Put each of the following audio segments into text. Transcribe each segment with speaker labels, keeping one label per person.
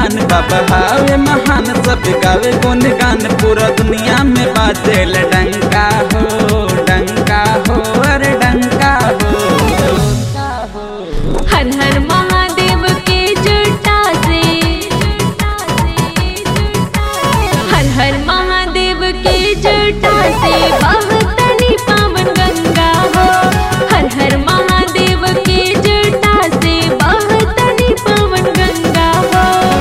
Speaker 1: गुणगान बाबा हावे महान सब गावे गुणगान पूरा दुनिया में बाजेल डंका हो डंका हो अरे डंका हो
Speaker 2: हर हर महादेव के जटा से हर हर महादेव के जटा से बहतनी पावन गंगा हो हर हर महादेव के जटा से बहतनी पावन गंगा हो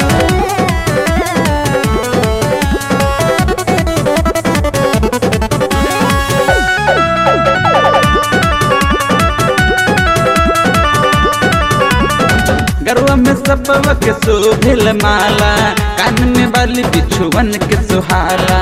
Speaker 1: गरवा में सबवा के शोभिल माला कान में बाली बिछुवन के सुहाला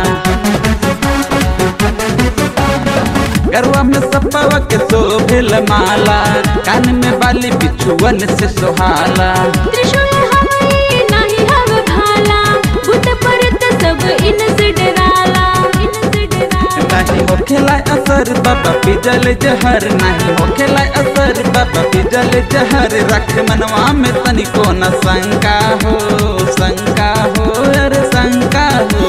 Speaker 1: गरवा में सबवा के शोभिल माला कान में बाली बिछुवन से सुहाला
Speaker 2: त्रिशूल हमारे नाही हव भाला भूत परत सब इनसे डराला इनसे डराला
Speaker 1: नहीं होखेला असर बाबा पिजल जहर नहीं होखेला असर बाबा पिजल जहर रख मनवा में तनिको न शंका हो शंका हो अरे शंका हो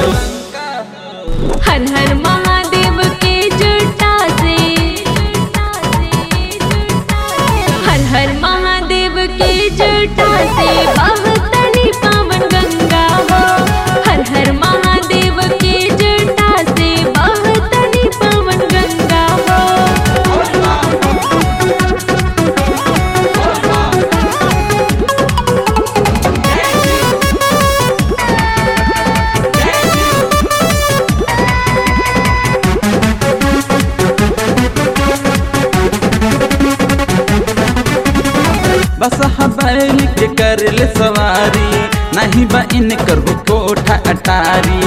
Speaker 2: हर हर महादेव के जटा से हर हर महादेव के जटा से बहतनी पावन गंगा हो हर हर महादेव के जटा से बहतनी पावन गंगा हो
Speaker 1: बस बैल के कर ले सवारी नहीं बा इन कर कोठा अटारी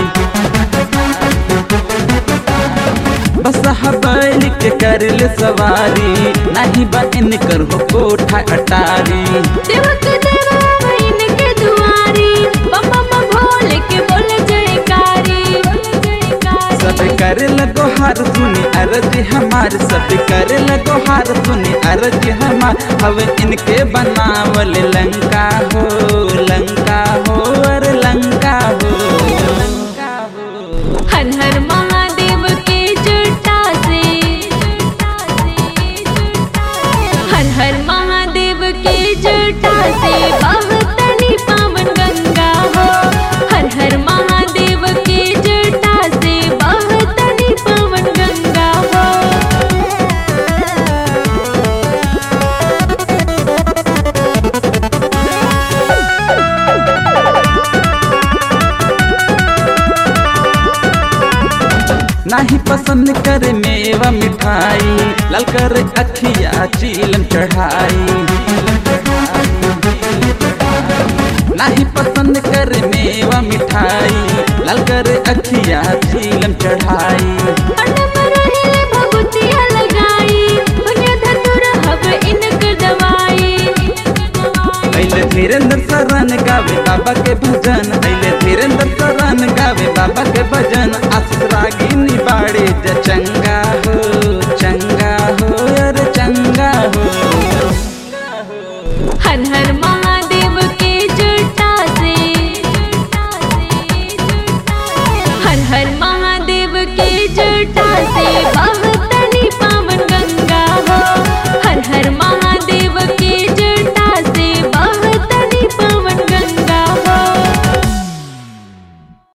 Speaker 1: बस बैल के कर ले सवारी नहीं बा इन कर कोठा अटारी
Speaker 2: देवक देवा इनके दुआरी बम बम भोले के बोले जयकारी बोले जयकारी
Speaker 1: सब करे लगो हार सुनी अरज हमार सब करे लगो हार सुनी अरज हमार हवे इनके बनावल लंका हो लंका हो अरे लंका हो लंका हो
Speaker 2: हर हर महादेव के जटा से हर हर महादेव के जटा से बहतनी पावन गंगा हो हर हर महादेव के जटा से बहतनी पावन गंगा हो
Speaker 1: नाही पसंद करे मेवा मिठाई लाल कर अखिया चीलम चढ़ाई नाही पसंद करे मेवा मिठाई लाल कर अखिया चीलम चढ़ाई
Speaker 2: अटम रहिले भभूतिया लगाई दुनिया धतुर हब इनकर दवाई
Speaker 1: अइले धीरेन्द्र शरण गावे बाबा के भजन अइले धीरेन्द्र शरण गावे बाबा के भजन